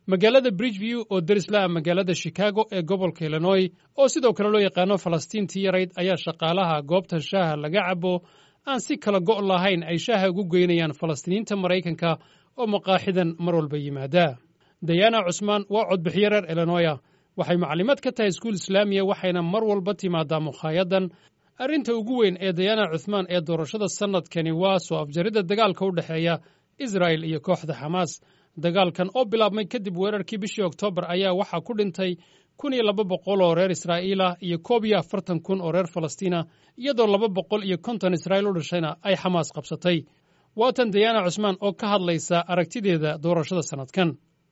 magaalada bridgeview oo derislaa magaalada chicago ee gobolka illinoy oo sidoo kale loo yaqaano falastiintii yarayd ayaa shaqaalaha goobta shaaha laga cabo aan si kala go' lahayn ay shaaha ugu geynayaan falastiiniinta maraykanka oo maqaaxidan mar walba yimaada dayana cusmaan waa codbixiyo reer illinoya waxay maclimaad ka tahay iskuul islaamiya waxayna mar walba timaadaa mukhaayadan arrinta ugu weyn ee dayana cuthmaan ee doorashada sannadkani waa soo afjaridda dagaalka u dhexeeya israa'el iyo kooxda xamaas dagaalkan oo bilaabmay kadib weerarkii bishii oktoobar ayaa waxaa ku dhintay kun iyo laba boqol oo reer israa'iila iyo koob iyo afartan kun oo reer falastiina iyadoo laba boqol iyo konton israa'iil u dhashayna ay xamaas qabsatay waatan dayana cusmaan oo ka hadlaysa aragtideeda doorashada sannadkan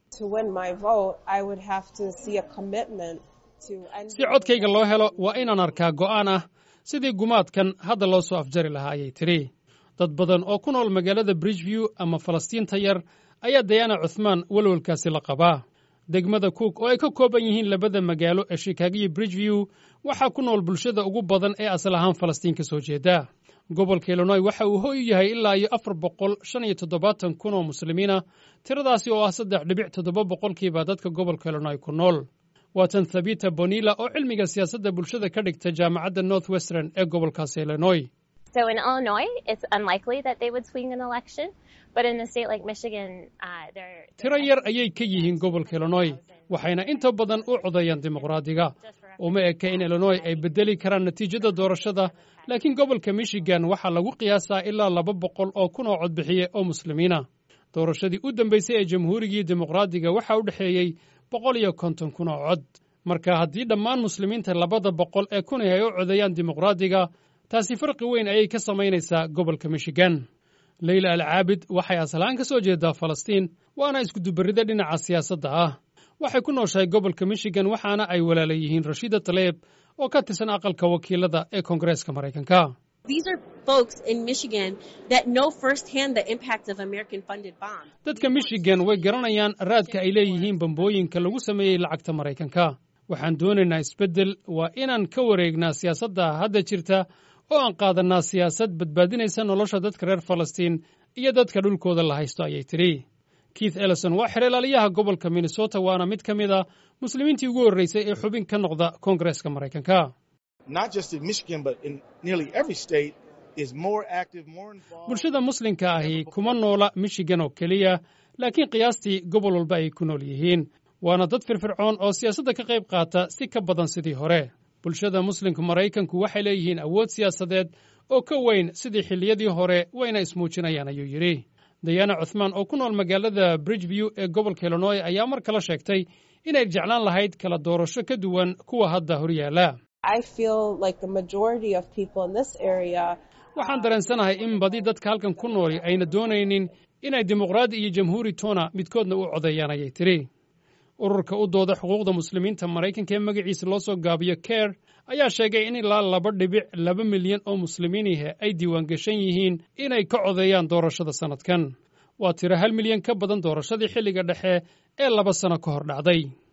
si codkayga loo helo waa inaan arkaa go'aan ah sidii gumaadkan hadda loo soo afjari lahaa ayay tidhi dad badan oo ku nool magaalada bridgeview ama falastiinta yar ayaa dayana cuthmaan welwelkaasi la qabaa degmada cook oo ay ka kooban yihiin labada magaalo ee shikaago iyo bridgeview waxaa ku nool bulshada ugu badan ee asal ahaan falastiin ka soo jeeda gobolka illinoy waxa uu hoy u yahay ilaa iyo afar boqol shan iyo toddobaatan kun oo muslimiina tiradaasi oo ah saddex dhibic toddoba boqolkiiba dadka gobolka illinoy ku nool waatan thabita bonilla oo cilmiga siyaasadda bulshada ka dhigta jaamacadda north western ee gobolkaasi illinoy tiro yar ayay ka yihiin gobolka illinoy waxayna inta badan u codeeyaan dimuqraadiga uma eka in illinoy ay beddeli karaan natiijada doorashada laakiin gobolka michigan waxaa lagu qiyaasaa ilaa laba boqol oo kun oo codbixiye oo muslimiina doorashadii u dambaysay ee jamhuurigii dimuqraadiga waxaa u dhexeeyey boqol iyo konton kun oo cod marka haddii dhammaan muslimiinta labada boqol ee kun ay u codeeyaan dimuqraadiga taasi farqi weyn ayay ka samaynaysaa gobolka michigan leyla alcaabid waxay asalahaan ka soo jeedaa falastiin waana iskudubarrida dhinaca siyaasadda ah waxay ku nooshahay gobolka michigan waxaana ay walaala yihiin rashiida taleeb oo ka tirsan aqalka wakiilada ee koongareeska maraykanka dadka michigan way garanayaan raadka ay leeyihiin bambooyinka lagu sameeyey lacagta maraykanka waxaan doonaynaa isbeddel waa inaan ka wareegnaa siyaasadda hadda jirta oo aan qaadannaa siyaasad badbaadinaysa nolosha dadka reer falastiin iyo dadka dhulkooda la haysto ayay tidhi keith ellison waa xereelaaliyaha gobolka minnesota waana mid ka mid a muslimiintii ugu horraysay ee xubin ka noqda koongareeska maraykanka bulshada muslimka ahi kuma noola michigan oo keliya laakiin qiyaastii gobol walba ay ku nool yihiin waana dad firfircoon oo siyaasadda ka qayb qaata si ka badan sidii hore bulshada muslimka maraykanku waxay leeyihiin awood siyaasadeed oo ka weyn sidii xilliyadii hore wayna ismuujinayaan ayuu yidhi dayana cuthmaan oo ku nool magaalada bridgeview ee gobolka illinoy ayaa mar kale sheegtay inay jeclaan lahayd kala doorasho ka duwan kuwa hadda horyaala waxaan dareensanahay in badi dadka halkan ku nooli ayna doonaynin inay dimuqraadi iyo jamhuuri toona midkoodna u codeeyaan ayay tidhi ururka u dooda xuquuqda muslimiinta maraykanka ee magaciisa loo soo gaabiyo ker ayaa sheegay in ilaa laba dhibic laba milyan oo muslimiinihe ay diiwaangashan yihiin inay ka codeeyaan doorashada sannadkan waa tiro hal milyan ka badan doorashadii xilliga dhexe ee laba sano ka hor dhacday